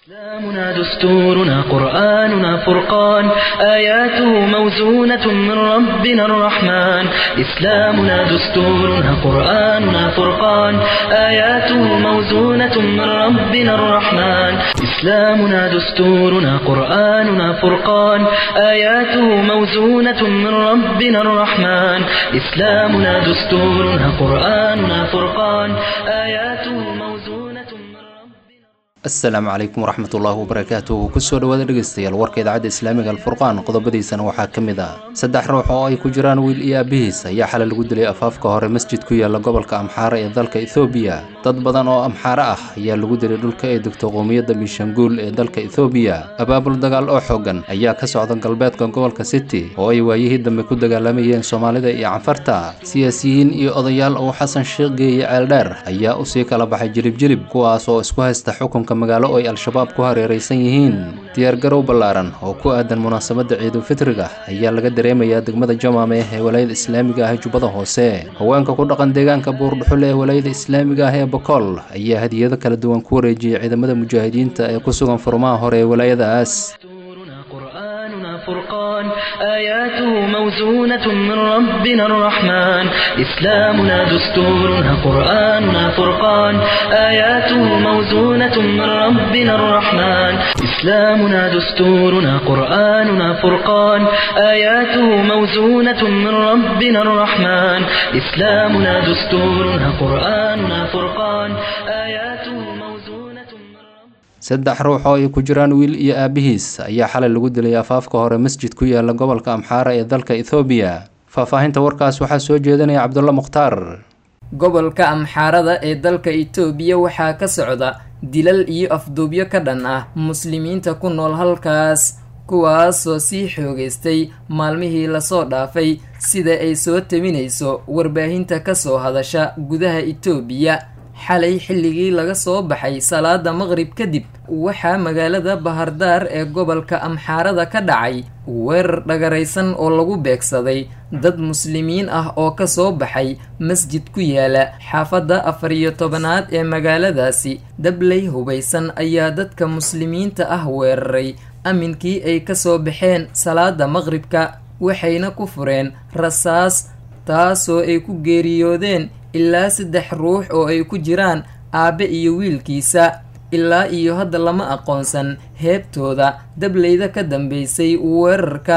إسلامنا دستورنا قرآننا فرقان آياته موزونة من ربنا الرحمن إسلامنا دستورنا قرآننا فرقان آياته موزونة من ربنا الرحمن إسلامنا دستورنا قرآننا فرقان آياته موزونة من ربنا الرحمن إسلامنا دستورنا قرآننا فرقان آياته موزونة من ربنا asalaamu calaykum waraxmatullaahi wabarakaatuhu kusoo dhawaada dhegeystayaal warka idaacadda islaamiga alfurqaan qodobadiisana waxaa ka mid ah saddex ruux oo ay ku jiraan wiil iyo aabihiis ayaa xalay lagu dilay afaafka hore masjid ku yaala gobolka amxaara ee dalka ethoobiya dad badan oo amxaare ah ayaa lagu dilay dhulka ay degto qowmiyadda miishanguul ee dalka ethoobiya abaabul dagaal oo xoogan ayaa ka socda galbeedka gobolka city oo ay waayihii dambe ku dagaalamayeen soomaalida iyo canfarta siyaasiyiin iyo odayaal uu xasan sheekh geeye ceeldheer ayaa usii kala baxay jilib jilib kuwaas oo isku haysta xukunka magaalo oo ay al-shabaab ku hareeraysan yihiin diyaargarow ballaaran oo ku aadan munaasabadda ciidulfitriga ayaa laga dareemayaa degmada jamaame ee walaayada islaamiga ah ee jubbada hoose haweenka ku dhaqan deegaanka buurdhuxule ee walaayada islaamiga ah ee bokool ayaa hadiyado kala duwan ku wareejiyey ciidamada mujaahidiinta ee ku sugan furmaha hore ee walaayadaas دستورنا قرآننا فرقان آياته موزونة من ربنا الرحمن إسلامنا دستورنا قرآننا فرقان آياته موزونة من ربنا الرحمن إسلامنا دستورنا قرآننا فرقان آياته موزونة من ربنا الرحمن إسلامنا دستورنا قرآننا فرقان آياته موزونة من ربنا saddex ruux oo ay ku jiraan wiil iyo aabihiis ayaa xalay lagu dilay afaafka hore masjid ku yaala gobolka amxaara ee dalka ethoobiya faahfaahinta warkaas waxaa soo jeedinaya cabdulla mukhtaar gobolka amxaarada ee dalka itoobiya waxaa ka socda dilal iyo afduubyo ka dhan ah muslimiinta ku nool halkaas kuwaasoo sii xoogaystay maalmihii lasoo dhaafay sida ay soo taminayso warbaahinta kasoo hadasha gudaha itoobiya xalay xilligii laga soo baxay salaada maqrib kadib waxaa magaalada bahardaar ee gobolka amxaarada ka dhacay weerar dhagaraysan oo lagu beegsaday dad muslimiin ah oo kasoo baxay masjid ku yaala xaafadda afar iyo tobanaad ee magaaladaasi dabley hubaysan ayaa dadka muslimiinta ah weeraray aminkii ay kasoo baxeen salaada maqribka waxayna ku fureen rasaas taasoo ay ku geeriyoodeen ilaa saddex ruux oo ay ku jiraan aabe iyo wiilkiisa ilaa iyo hadda lama aqoonsan heebtooda dableyda ka dambeysay weerarka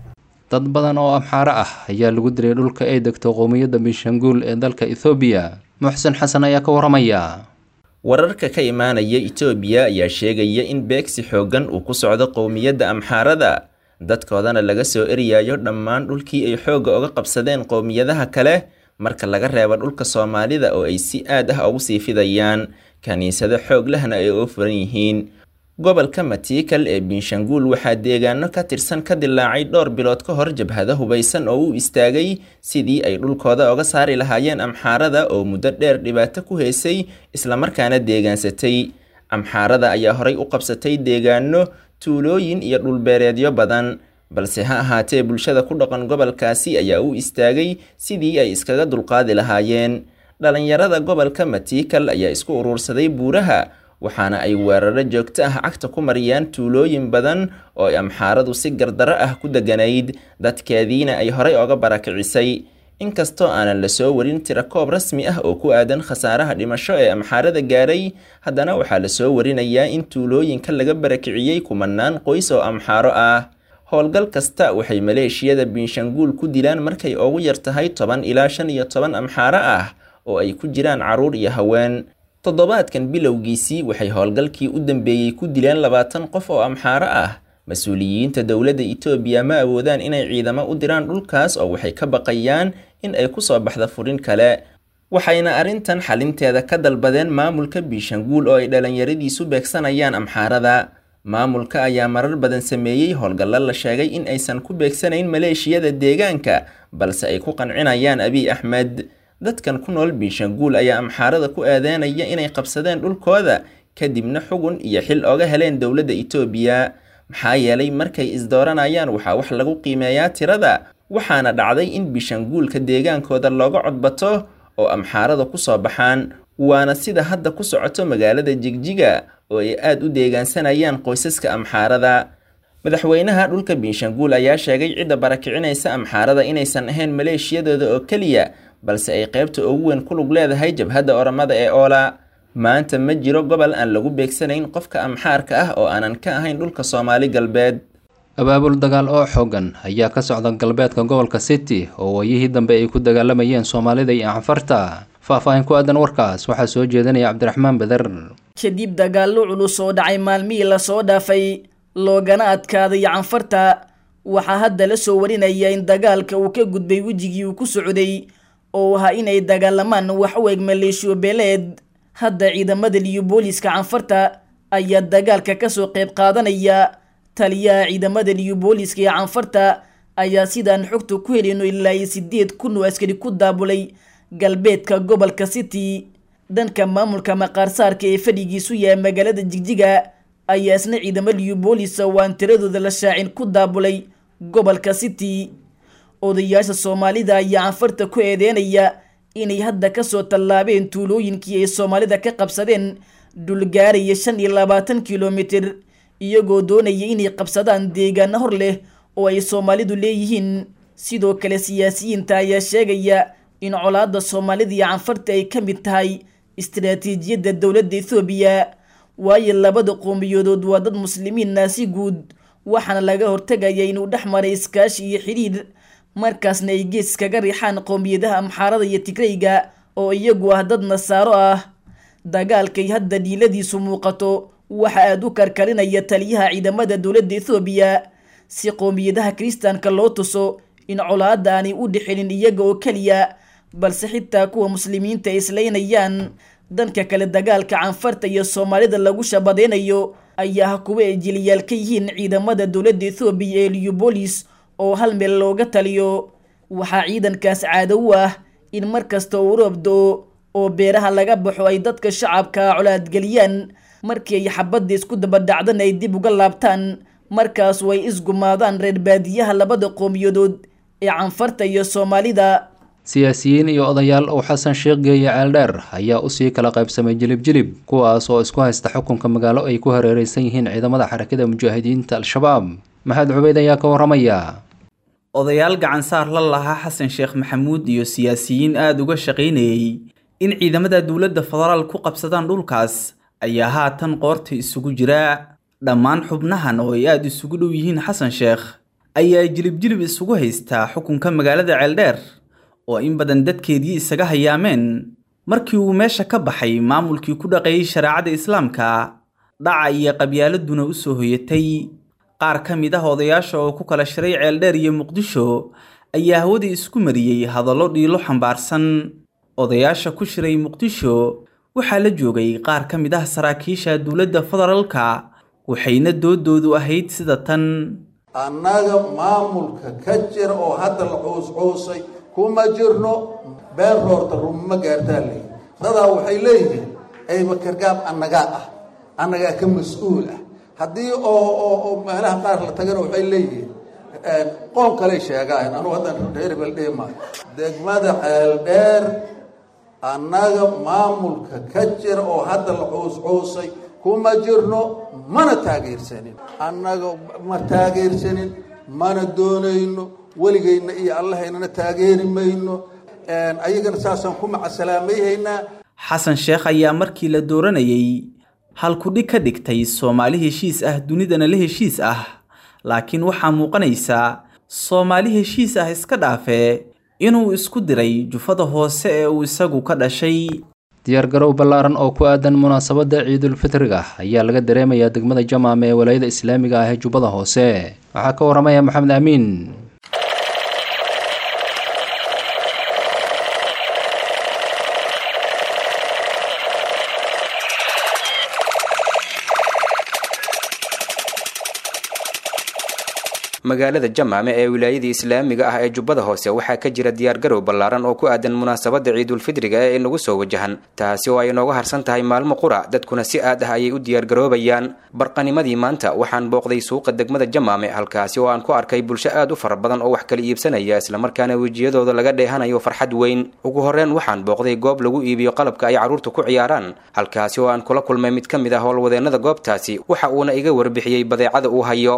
dad badan oo amxaare ah ayaa lagu dilay dhulka ay degto qowmiyadda miishanguul ee dalka ethoobiya muxsen xasan ayaa ka waramaya wararka ka imaanaya itoobiya ayaa sheegaya in beegsi xooggan uu ku socdo qowmiyadda amxaarada dadkoodana laga soo eryayo dhammaan dhulkii ay xoogga uga qabsadeen qowmiyadaha kale marka laga reebo dhulka soomaalida oo ay si aad ah ugu sii fidayaan kiniisado xoog lehna ay uga furan yihiin gobolka matiikal ee binshanguul waxaa deegaano ka tirsan ka dilaacay dhowr bilood ka hor jabhado hubaysan oo u istaagay sidii ay dhulkooda oga saari lahaayeen amxaarada oo muddo dheer dhibaato ku haysay islamarkaana deegaansatay amxaarada ayaa horay u qabsatay deegaano tuulooyin iyo dhulbeereedyo badan balse ha ahaatee bulshada ku dhaqan gobolkaasi ayaa u istaagay sidii ay iskaga dulqaadi lahaayeen dhalinyarada gobolka matiikal ayaa isku uruursaday buuraha waxaana ay weeraro joogto ah cagta ku mariyaan tuulooyin badan oo ay amxaaradu si gardaro ah ku deganayd dadkeediina ay horay oga barakicisay inkastoo aanan lasoo warin tira koob rasmi ah oo ku aadan khasaaraha dhimasho ee amxaarada gaaray haddana waxaa lasoo warinayaa in tuulooyinka laga barakiciyey kumanaan qoys oo amxaaro ah howlgal kasta waxay maleeshiyada binshanguul ku dilaan markay ugu yar tahay toban ilaa shan iyo toban amxaaro ah oo ay ku jiraan carruur iyo haween toddobaadkan bilowgiisii waxay howlgalkii u dambeeyey ku dileen labaatan qof oo amxaaro ah mas-uuliyiinta dowladda itoobiya ma awoodaan inay ciidamo u diraan dhulkaas oo waxay ka baqayaan in ay kusoo baxda furin kale waxayna arrintan xalinteeda ka dalbadeen maamulka binshanguul oo ay dhalinyaradiisu beegsanayaan amxaarada maamulka ayaa marar badan sameeyey howlgallo la sheegay in aysan ku beegsanayn maleeshiyada deegaanka balse ay ku qancinayaan abiy axmed dadkan ku nool binshanguul ayaa amxaarada ku aadaanaya inay qabsadeen dhulkooda kadibna xugun iyo xil oga heleen dowladda itoobiya maxaa yeelay markay isdooranayaan waxaa wax lagu qiimeeyaa tirada waxaana dhacday in bishanguulka deegaankooda looga codbato oo amxaarada ku soo baxaan waana sida hadda ku socoto magaalada jigjiga oo ay aada u deegaansanayaan qoysaska amxaarada madaxweynaha dhulka binshanguul ayaa sheegay cidda barakicinaysa amxaarada inaysan ahayn maleeshiyadooda oo keliya balse ay qaybta ugu weyn ku lug leedahay jabhadda oramada ee oola maanta ma jiro gobol aan lagu beegsanayn qofka amxaarka ah oo aanan ka ahayn dhulka soomaali galbeed abaabul dagaal oo xoogan ayaa ka socda galbeedka gobolka city oo waayihii dambe ay ku dagaalamayeen soomaalida iyo anfarta faah-faahin ku aadan warkaas waxaa soo jeedinaya cabdiraxmaan beder kadib dagaallo culus oo dhacay maalmihii lasoo dhaafay loogana adkaaday canfarta waxaa hadda la soo warinaya in dagaalka uu ka gudbay wejigii uu ku socday oo ahaa inay dagaalamaan wax u eg maleeshiyo beeleed hadda ciidamada liyo booliska canfarta ayaa dagaalka kasoo qayb qaadanaya taliyaha ciidamada liyo booliska ee canfarta ayaa sidaan xogta ku helino ilaa iyo sideed kun oo askari ku daabulay galbeedka gobolka city dhanka maamulka maqaarsaarka ee fadhigiisu yahay magaalada jigjiga ayaa isna ciidamo liyo boolisa oo aan tiradooda la shaacin ku daabulay gobolka city odayaasha soomaalida ayaa canfarta ku eedeynaya inay hadda kasoo tallaabeen tuulooyinkii ay soomaalida ka qabsadeen dhulgaaraya shan iyo labaatan kilomitir iyagoo doonaya inay qabsadaan deegaano hor leh oo ay soomaalidu leeyihiin sidoo kale siyaasiyiinta ayaa sheegaya in colaada soomaalida iyo canfarta ay ka mid tahay istaraatiijiyadda dowladda ethoobiya waayo labada qoomiyoodood waa dad muslimiinna si guud waxaana laga hortegaya inuu dhex maray iskaashi iyo xidhiir markaasna ay gees kaga riixaan qowmiyadaha amxaarada iyo tigrayga oo iyagu ah dad nasaaro ah dagaalkay hadda dhiiladiisu muuqato waxa aada u karkarinaya taliyaha ciidamada dowladda ethoobiya si qowmiyadaha kiristaanka loo tuso in colaada aanay u dhexelin iyaga oo keliya balse xitaa kuwa muslimiinta ay islaynayaan dhanka kale dagaalka canfarta iyo soomaalida lagu shabadeynayo ayaa ah kuwa ay jiliyaal ka yihiin ciidamada dowladda ethoobiya ee liyubolis oo hal meel looga taliyo waxaa ciidankaas caado u ah in mar kasta uu roobdo oo beeraha laga baxo ay dadka shacabka colaadgeliyaan markii ay xabadda isku dabadhacdan ay dib uga laabtaan markaas way isgumaadaan reer baadiyaha labada qowmiyadood ee canfarta iyo soomaalida siyaasiyiin iyo odayaal uu xasan sheekh geeye ceeldheer ayaa usii kala qaybsamay jilib jilib kuwaas oo isku haysta xukunka magaalo ay ku hareereysan yihiin ciidamada xarakada mujaahidiinta al-shabaab maxamed cubeyd ayaa ka waramaya odayaal gacansaar la lahaa xasan sheekh maxamuud iyo siyaasiyiin aada uga shaqaynayey in ciidamada dowladda federaal ku qabsadaan dhulkaas ayaa haatan qoorta isugu jira dhammaan xubnahan oo ay aada isugu dhow yihiin xasan sheekh ayaa jilib-jilib isugu haystaa xukunka magaalada ceeldheer oo in badan dadkeedii isaga hayaameen markii uu meesha ka baxay maamulkii ku dhaqeeyey shareecada islaamka dhaca iyo qabyaaladuna u soo hoyatay qaar ka mid ah odayaasha oo ku kala shiray ceeldheer iyo muqdisho ayaa hawada isku mariyey hadallo dhiilo xambaarsan odayaasha ku shiray muqdisho waxaa la joogay qaar ka mid ah saraakiisha dowladda federaalka waxayna doodoodu ahayd sida tan annaga maamulka ka jira oo hadda la cuuscuusay kuma jirno been roorta rumma gaartaa leeyihi dadaa waxay leeyihiin aybakargaab annagaa ah annagaa ka mas-uul ah haddii oo oo meelaha qaar la tagana waxay leeyihiin qoon kaley sheegaan anugu haddaan reerbel dhihi maayo degmada ceeldheer annaga maamulka ka jira oo hadda la cuuscuusay kuma jirno mana taageersanin annaga ma taageersanin mana doonayno weligeyna iyo allahaynana taageeri mayno ayagana saasaan ku macasalaamayhaynaa xasan sheekh ayaa markii la dooranayey halkudhig ka dhigtay soomaali heshiis ah dunidana la heshiis ah laakiin waxaa muuqanaysa soomaali heshiis ah iska dhaafee inuu isku diray jufada hoose ee uu isagu ka dhashay diyaargarow ballaaran oo ku aadan munaasabadda ciidulfitriga ayaa laga dareemayaa degmada jamaam ee walaayada islaamiga ah ee jubbada hoose waxaa ka waramaya maxamed amiin magaalada jamaame ee wilaayadii islaamiga ah ee jubbada hoose waxaa ka jira diyaargarow ballaaran oo ku aadan munaasabadda ciidulfidriga ee inagu soo wajahan taasi oo ay inooga harsan tahay maalmo qura dadkuna si aad ah ayay u diyaargaroobayaan barqanimadii maanta waxaan booqday suuqa degmada jamaame halkaasi oo aan ku arkay bulsho aad u fara badan oo wax kala iibsanaya islamarkaana wejiyadooda laga dheehanayo farxad weyn ugu horreyn waxaan booqday goob lagu iibiyo qalabka ay carruurta ku ciyaaraan halkaasi oo aan kula kulmay mid ka mid ah howlwadeennada goobtaasi waxa uuna iga warbixiyey badeecada uu hayo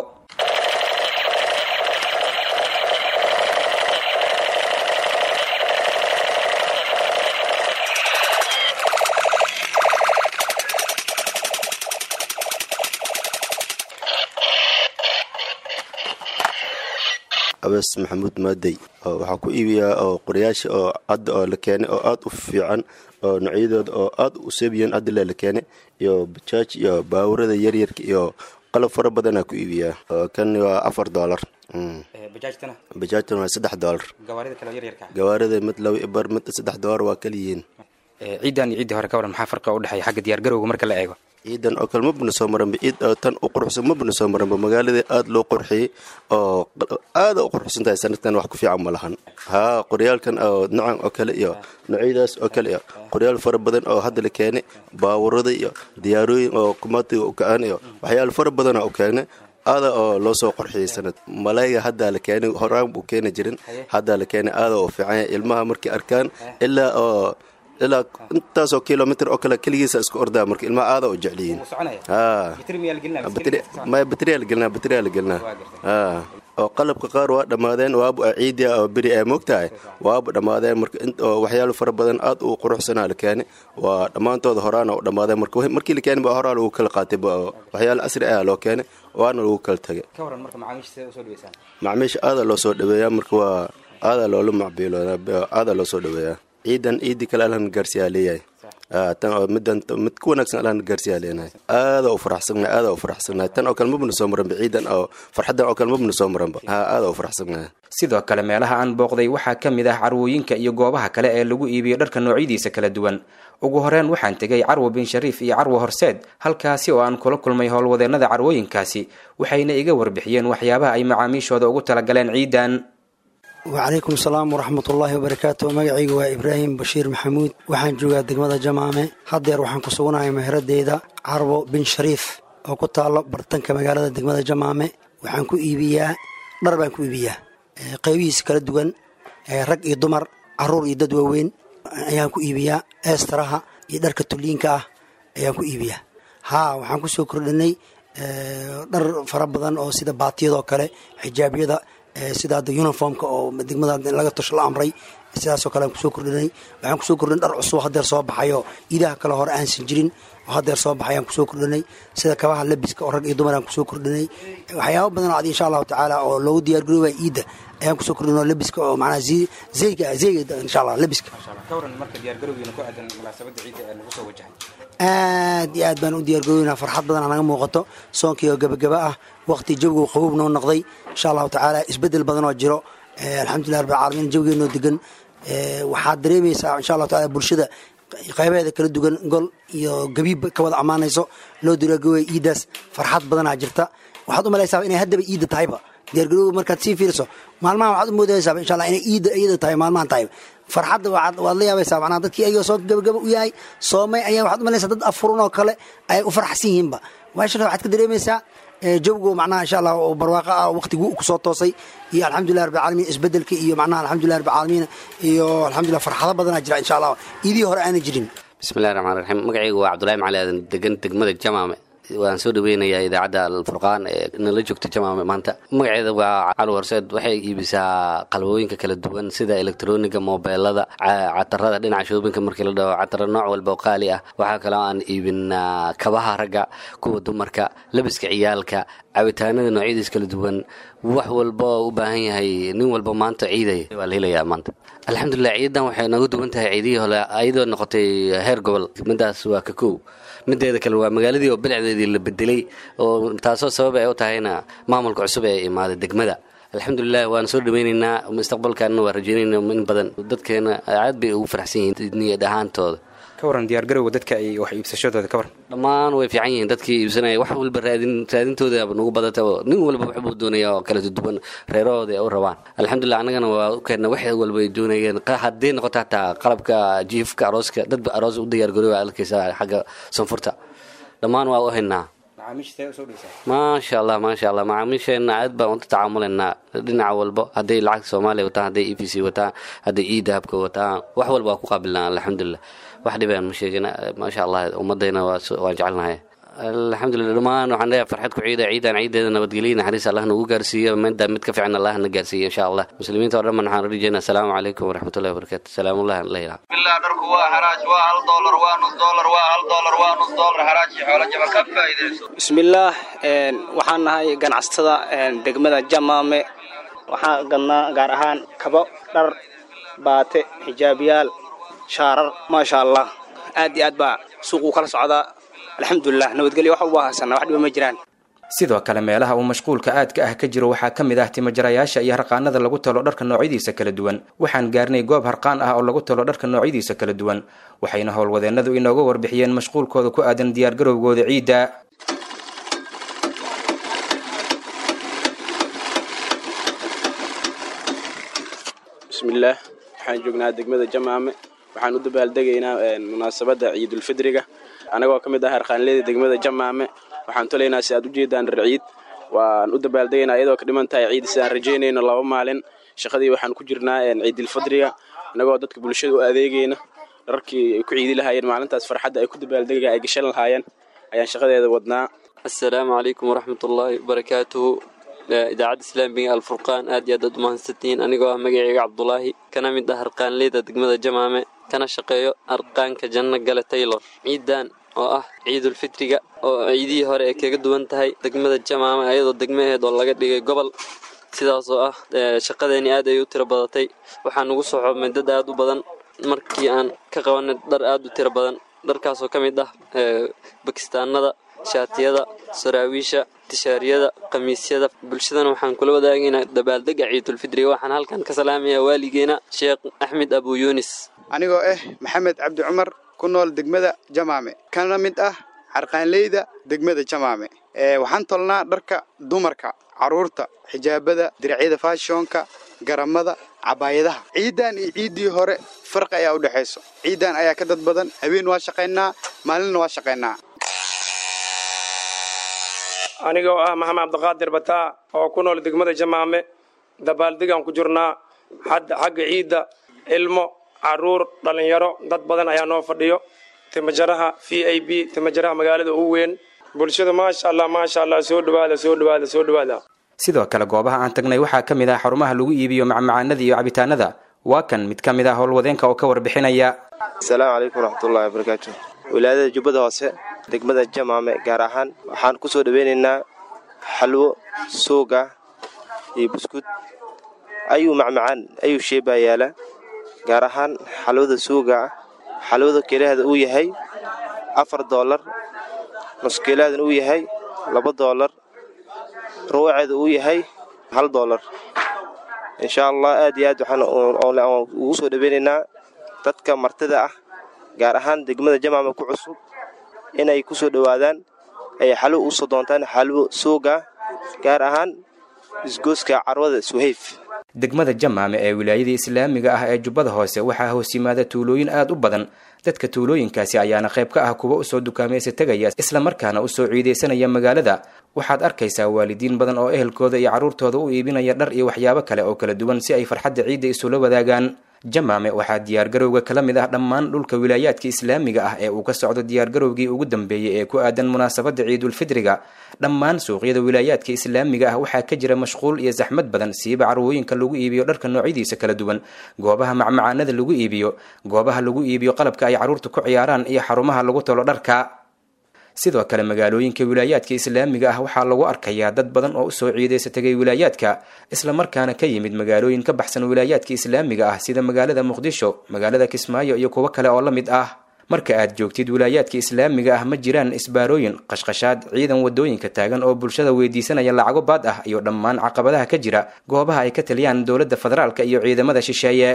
abes maxamuud maadey oo waxaa ku iibiyaa oo qorayaasha oo hadda oo la keenay oo aad u fiican oo noocyadooda oo aad u seebiyan hadda le la keenay iyo bajaaj iyo baawurada yaryarka iyo qalab fara badanaa ku iibiyaa oo kan waa afar doolar bajaajtana waa saddex doolar gawaarida mid laba ibar mid saddex doolar waa kaliyihiin ciidan iyo ciiddii hore ka waran maxaa farqa u dhexeeya xagga diyaargarowga marka la eego ciidan oo kale mabna soo maranba ciid oo tan u quruxsan mabna soo maranba magaaladii aad loo qurxiyey oo aada u quruxsan tahay sanadkan wax ku fiican ma lahan haa qoryaalkan oo nocan oo kale iyo noocyadaas oo kale iyo qoryaal fara badan oo hadda la keenay baawurada iyo diyaarooyin oo kumaatiga u kacaan iyo waxyaala fara badana u keenay aada oo loo soo qorxiyey sanad malayga haddaa la keenay horaan buu keeni jirin haddaa la keenay aada oo fiicanya ilmaha markay arkaan ilaa oo ilaa intaasoo kilomitr oo kale keligiisa isku ordaa marka ilmaha aada u jecliyiin maya batriyaa la gelinaa batriyaa la gelinaa oo qalabka qaar waa dhammaadeen waabu ciidia oo beri ay moogtahay waabu dhammaadeen marka oo waxyaalo fara badan aad u quruxsanaa la keenay waa dhammaantooda horaana u dhammaadeen marka markii la keenay ba horaa lagu kala qaatay waxyaalo asri ah loo keenay waana lagu kala tagay macmiisha aada loo soo dhaweeyaa marka waa aada loola macbiilooda aada loo soo dhaweeyaa ciidan ciidii kale alhan gaarsiyaa leeyahay tan oo midan mid ku wanaagsan alhan gaarsiyaa leenahay aada u faraxsannahay aada u faraxsannahay tan oo kale mabna soo maranba ciidan oo farxaddan oo kale mabna soo maranba ha aada u faraxsannahay sidoo kale meelaha aan booqday waxaa ka mid ah carwooyinka iyo goobaha kale ee lagu iibiyo dharka noocyadiisa kala duwan ugu horeen waxaan tegay carwo bin shariif iyo carwo horseed halkaasi oo aan kula kulmay howlwadeennada carwooyinkaasi waxayna iga warbixiyeen waxyaabaha ay macaamiishooda ugu talagaleen ciidan wacalaykum asalaam waraxmatullaahi wabarakaatu magacayga waa ibraahim bashiir maxamuud waxaan joogaa degmada jamaame haddeer waxaan ku suganahay meheradeyda carwo bin shariif oo ku taallo bartanka magaalada degmada jamaame waxaan ku iibiyaa dhar baan ku iibiyaa qaybihiisa kala duwan rag iyo dumar caruur iyo dad waaweyn ayaan ku iibiyaa eestaraha iyo dharka tulliinka ah ayaan ku iibiyaa haa waxaan ku soo kordhinay dhar fara badan oo sida baatiyadoo kale xijaabyada sida hadda uniformka oo degmada laga tosho la amray sidaasoo kale aan kusoo kordhinay waxaan kusoo kordhinay dhar cusub hadeer soo baxayo iidaha kale hore aansan jirin oo hadeer soo baxay aan kusoo kordhinay sida kabaha labiska oo rag iyo dumar aan kusoo kordhinay waxyaaba badan oo ad insha allahu tacaala oo loogu diyaargaroobaya iidda ayaan kusoo kordhin oo labiska oo macnaha zeyga zeyga insha allah labiska aad iyo aad baan u diyaargaroynaa farxad badan naga muuqato soonkii oo gabagaba ah waqti jawigu qabuub noo noqday insha allahu tacaala isbedel badan oo jiro alxamdulilah rabbil caalamiin jawigeenoo degan waxaad dareemaysaa insha allahu taala bulshada qaybaheeda kala duwan gol iyo gabiib ka wada ammaanayso loo diyaargarooya iiddaas farxad badanaa jirta waxaad u malaysaa inay haddaba iidda tahayba diyaargarooga markaad sii fiiriso maalmaha waxaad u moodaysaa insha allah inay iidda iyada tahay maalmahan tahay farxadda waad la yaabaysaa macnaha dadkii ayagoo soo gabagaba u yahay soomay ayaa waxaad u malaysaa dad afurun oo kale ay u faraxsan yihiinba meeshan waxaad ka dareemaysaa jawgu macnaha insha allah oo barwaaqo ah waqtigii ku soo toosay iyo alxamdulilah rabbil caalamiin isbedelka iyo macnaha alxamdulilah rabbil caalamiin iyo alxamdulilah farxado badanaa jira insha allah iidii hore aanay jirin bismillahi raxmaan raxiim magacaygu waa cabdullahi macali aadan degan degmada jamaame waan soo dhaweynayaa idaacadda alfurqaan ee nala joogta jamaame maanta magaceeda waa cali horseed waxay iibisaa qalbooyinka kala duwan sida elektroniga moobeelada catarada dhinaca shoobinka markii la dhaho cataro nooc walba oo qaali ah waxaa kaloo aan iibinaa kabaha ragga kuwa dumarka labiska ciyaalka cabitaanada noocyadiis kala duwan wax walba oo u baahan yahay nin walba maanta ciidaya waa la helayaa maanta alxamdulilah ciidan waxay nooga duwan tahay ciidihii hole ayadoo noqotay heer gobol midaas waa ka kow mideeda kale waa magaaladii oo bilicdeedii la bedelay oo taasoo sabab ay u tahayna maamulka cusub ee imaaday degmada alxamdulilah waan soo dhaweynaynaa mustaqbalkaanna waa rajeynayna in badan dadkeena aad bay ugu faraxsan yihiin niyad ahaantooda ka waran diyaargarowga dadka ay wax iibsashadooda ka waran dhammaan way fiican yihiin dadkii iibsanaya wax walba raadin raadintooda nagu badata oo nin walba waxbuu doonaya oo kala duwan reerahooda ay u rabaan alxamdulilah annagana waa u keenna wax walba ay doonayeen haddii noqoto hataa qalabka jiifka arooska dadba aroos u diyaargarooba arkaysa xagga sanfurta dhammaan waa u haynaa maasha allah maasha allah macaamiisheenna aad baan u tacaamulaynaa dhinaca walba hadday lacagta soomaaliya wataan hadday e v c wataan hadday e dahabka wataan wax walba waa ku qaabilnaa alxamdulilah wax dhibaan ma sheegin maasha allah ummadayna waan jecelnahay alxamdulilah dhammaan waxaan leeyahay farxad ku ciida ciidan ciideeda nabadgelyo naxariis allah nagu gaarsiiyo midda mid ka fiican allah na gaarsiiyo insha allah muslimiinta oo dhan waxaan rajeynaa asalaamu calaykum waraxmatullahi wabarakaatu salaamullahi alayhi billah dharku waa xaraaj waa hal doolar waa nus doolar waa hal doolar waa nus doolar xaraaj iyo xoolo jaba ka faa'iidayso bismillaah waxaan nahay ganacsatada degmada jamaame waxaan gadnaa gaar ahaan kabo dhar baate xijaabiyaal shaarar maasha allah aad iyo aad baa suuquu kala socdaa alxamdulilah nabadgelyo wax uba haysana wax dhiba ma jiraan sidoo kale meelaha uu mashquulka aadka ah ka jiro waxaa ka mid ah timajarayaasha iyo harqaanada lagu talo dharka noocyadiisa kala duwan waxaan gaarnay goob harqaan ah oo lagu talo dharka noocyadiisa kala duwan waxayna howlwadeennadu inooga warbixiyeen mashquulkooda ku aadan diyaargarowgooda ciidda bismillaah waxaan joognaa degmada jamaame waxaan u dabaaldegaynaa munaasabadda ciidulfidriga anagoo ka mid ah harqaanleyda degmada jamaame waxaan tolaynaa si aad u jeedaan dhar ciid waan u dabaaldegaynaa iyadoo ka dhiman tahay ciid sidaan rajaynayno laba maalin shaqadii waxaan ku jirnaa ciidilfidriga anagoo dadka bulshada u adeegayna dharkii ay ku ciidi lahaayeen maalintaas farxadda ay ku dabaaldega ay gashan lahaayeen ayaan shaqadeeda wadnaa assalaamu calaykum waraxmatullaahi wabarakaatuhu idaacadda islaamiga alfurqaan aad iyo aad aad umahadsantihiin anigoo ah magaceyga cabdulaahi kana mid ah harqaanleyda degmada jamaame kana shaqeeyo harqaanka janno gale taylor ciidan oo ah ciidulfitriga oo ciidihii hore ay kaga duwan tahay degmada jamaame ayadoo degmaheed oo laga dhigay gobol sidaas oo ah shaqadeeni aad ay u tiro badatay waxaa nugu soo xobmay dad aad u badan markii aan ka qabanay dhar aad u tiro badan dharkaasoo ka mid ah bakistaanada shaatiyada saraawiisha tishaariyada khamiisyada bulshadana waxaan kula wadaagaynaa dabaaldega ciidulfidriga waxaan halkan ka salaamayaa waaligeena sheekh axmed abu yuunis anigoo ah maxamed cabdi cumar ku nool degmada jamaame kana mid ah xarqaanleyda degmada jamaame waxaan tolnaa dharka dumarka caruurta xijaabada diracyada faashonka garamada cabaayadaha ciidan iyo ciiddii hore farqi ayaa u dhexayso ciidan ayaa ka dad badan habeen waa shaqaynaa maalinna waa shaqaynaa anigoo ah maxamed cabdiqaadir bataa oo ku nool degmada jamaame dabaaldegaan ku jirnaa xagga ciidda ilmo caruur dhallinyaro dad badan ayaa noo fadhiyo timajaraha v i b timajaraha magaalada ugu weyn bulshada maasha allah maasha allah soo dhawaada soo dhawaada soo dhawaada sidoo kale goobaha aan tagnay waxaa ka mid ah xarumaha lagu iibiyo macmacaanada iyo cabitaanada waa kan mid ka mid ah howlwadeenka oo ka warbixinaya asalaamu calaykum waraxmatullahi wabarakaatu wilaayada jubbada hoose degmada jamaame gaar ahaan waxaan ku soo dhaweynaynaa xalwo suuga iyo buskud ayuu macmacaan ayuu sheebaa yaala gaar ahaan xalwada suuga ah xalwada keelaheeda uu yahay afar doolar nuskeelaheedana uu yahay laba doolar ruwaceeda uu yahay hal doolar insha allah aad iyo aad waxaan ugu soo dhaweynaynaa dadka martida ah gaar ahaan degmada jamaama ku cusub inay ku soo dhowaadaan ay xalwo u soo doontaan xalwo suuga gaar ahaan isgooska carwada suhayf degmada jamaame ee wilaayada islaamiga ah ee jubbada hoose waxaa hoos yimaada tuulooyin aad u badan dadka tuulooyinkaasi ayaana qayb ka ah kuwa usoo dukaamaysa tegaya islamarkaana usoo ciidaysanaya magaalada waxaad arkaysaa waalidiin badan oo ehelkooda iyo carruurtooda u iibinaya dhar iyo waxyaabo kale oo kala duwan si ay farxadda ciidda isula wadaagaan jamaame waxaa diyaargarowga kala mid ah dhammaan dhulka wilaayaadka islaamiga ah ee uu ka socdo diyaargarowgii ugu dambeeyey ee ku aadan munaasabadda ciidulfidriga dhammaan suuqyada wilaayaadka islaamiga ah waxaa ka jira mashquul iyo saxmad badan siiba carwooyinka lagu iibiyo dharka noocyadiisa kala duwan goobaha macmacaanada lagu iibiyo goobaha lagu iibiyo qalabka ay carruurta ku ciyaaraan iyo xarumaha lagu tolo dharka sidoo kale magaalooyinka wilaayaadka islaamiga ah waxaa lagu arkayaa dad badan oo usoo ciidaysa tegay wilaayaadka islamarkaana ka yimid magaalooyin ka baxsan wilaayaadka islaamiga ah sida magaalada muqdisho magaalada kismaayo iyo kuwo kale oo la mid ah marka aad joogtid wilaayaadka islaamiga ah ma jiraan isbaarooyin qashqashaad ciidan wadooyinka taagan oo bulshada weydiisanaya lacago baad ah iyo dhammaan caqabadaha ka jira goobaha ay ka taliyaan dowladda federaalka iyo ciidamada shisheeye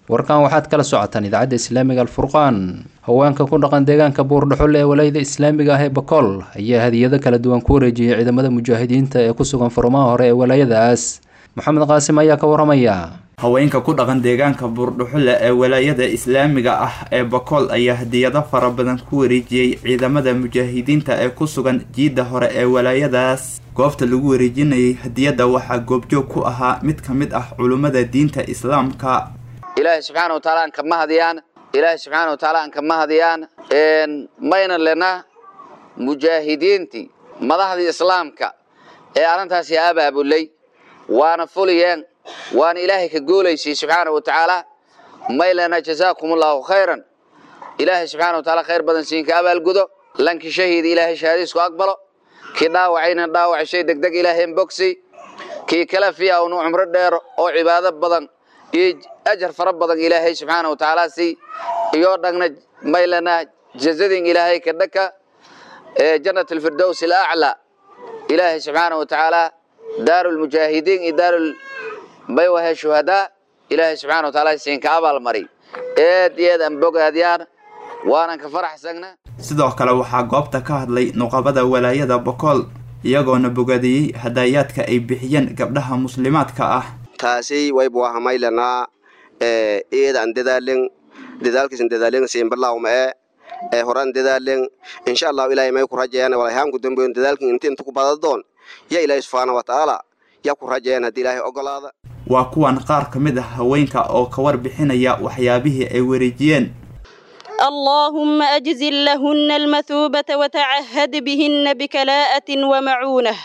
warkan waxaad kala socotaan idaacadda islaamiga alfurqaan haweenka ku dhaqan deegaanka buurdhaxul ee walayada islaamiga ah ee bakool ayaa hadiyado kala duwan ku wareejiyey ciidamada mujaahidiinta ee ku sugan furmaha hore ee walaayadaas maxamed qaasim ayaa ka waramaya haweenka ku dhaqan deegaanka buurdhuxule ee walaayada islaamiga ah ee bakool ayaa hadiyado fara badan ku wareejiyey ciidamada mujaahidiinta ee ku sugan jiidda hore ee walaayadaas goobta lagu wareejinayay hadiyadda waxaa goobjoog ku ahaa mid ka mid ah culummada diinta islaamka ilaahay subxaana wataala aan kama hadiyaan ilaahay subxaana wataala aan kama hadiyaan mayna lena mujaahidiintii madaxdii islaamka ee arrintaasi abaabulay waana fuliyeen waana ilaahay ka goolaysiy subxaana wa tacaala may lena jazaakum allahu khayran ilaahay subxaana wataala khayr badan siinka abaalgudo lanki shahiid ilaahay shahaadiisku aqbalo kii dhaawacayna dhaawac shay degdeg ilaahayn bogsi kii kala fiya unu cumro dheero oo cibaado badan iyo ajar fara badan ilaahay subxaana wa tacaala si iyo dhagna maylana jazadin ilaahay ka dhaka ee jannat alfirdows alaclaa ilaahay subxaana wa tacaala daaru lmujaahidiin iyo daaru maywahe shuhadaa ilaahay subxana wa taala siinka abaalmari eed iyo eed aan bogaadiyaan waanan ka faraxsagna sidoo kale waxaa goobta ka hadlay nuqabada walaayada bokool iyagoona bogaadiyey hadayaadka ay bixiyeen gabdhaha muslimaadka ah taasi waybu ahamaylanaa eedan dadaalen dadaalkiisan dadaalen siinbalawma ee ee horan dadaalen insha allahu ilaahay may ku rajayaan walahaanku dambeyn dadaalkin inta inta ku badadoon ya ilaahay subxaana wa tacaala ya ku rajayaan haddii ilaahay ogolaada waa kuwan qaar ka mid ah haweenka oo ka warbixinaya waxyaabihii ay wareejiyeen اللهم أجزل لهن المثوبة وتعهد بهن بكلاءة ومعونة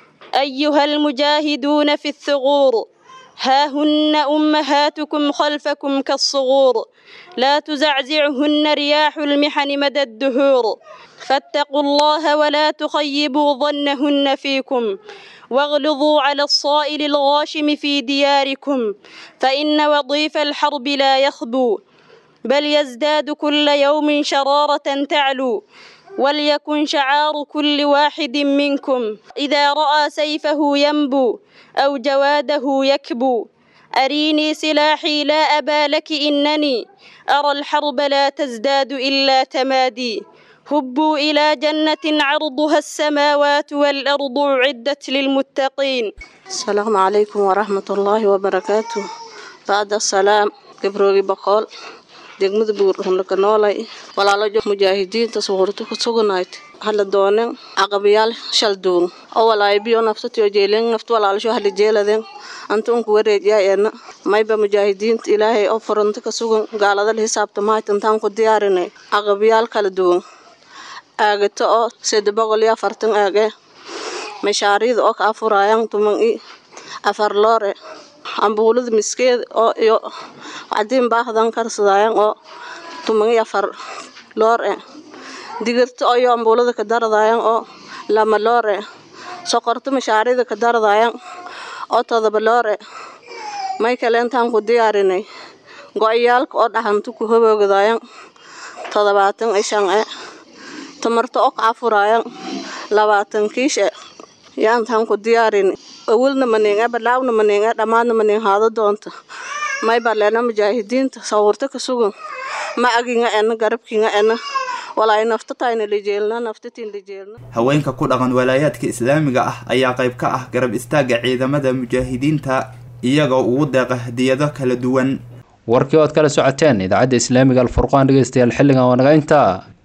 أيها المجاهدون في الثغور ها هن أمهاتكم خلفكم كالصغور لا تزعزعهن رياح المحن مدى الدهور فاتقوا الله ولا تخيبوا ظنهن فيكم واغلظوا على الصائل الغاشم في دياركم فإن وظيف الحرب لا يخبو بل يزداد كل يوم شرارة تعلو وليكن شعار كل واحد منكم إذا رأى سيفه ينبو أو جواده يكبو أريني سلاحي لا أبا لك إنني أرى الحرب لا تزداد إلا تمادي هبوا إلى جنة عرضها السماوات والأرض عدت للمتقين السلام عليكم ورحمة الله وبركاته بعد السلام كبروغي بقول degmada buurhunlaka noolay walaalajo mujaahidiinta suurta ku suganayd hala doonen caqabayaal shalduun oo walaayibiyo naftatiyo jeelen naft walaalasho hala jeeladen anta unku wareejiyaa eena mayba mujaahidiinta ilaahay oo furanta ka sugan gaaladala xisaabta mahaytantaan ku diyaarinay caqabayaal kala duwan aagato oo sede boqol iyo afartan aage mashaariida oo ka afuraayan tuman i afar loore ambuulada miskeed oo iyo cadiin baahdan karsadaayan oo tuman iyo afar loor e digirta oo iyo ambuulada ka daradaayan oo lama loor e soqorta mashaarida ka daradaayan oo todoba loor e may kale intaan ku diyaarinay go-yaalka oo dhaxanta ku hoboogdaayan todobaatan iyo shan e tamarta oo ka afuraayan labaatan kiish e yaa intaan ku diyaarinay awalna maninga balaawna maninga dhammaadna manin haado doonta may baleena mujaahidiinta sawirto ka sugan ma aginga ena garabkinga ena walaay naftatayna lijeelna naftatiin lijeelna haweenka ku dhaqan walaayaadka islaamiga ah ayaa qayb ka ah garab istaaga ciidamada mujaahidiinta iyagoo ugu deeqa hadiyado kala duwan warkii ood kala socoteen idaacadda islaamiga alfurqaan dhegeystayaal xilligan waa naga intaa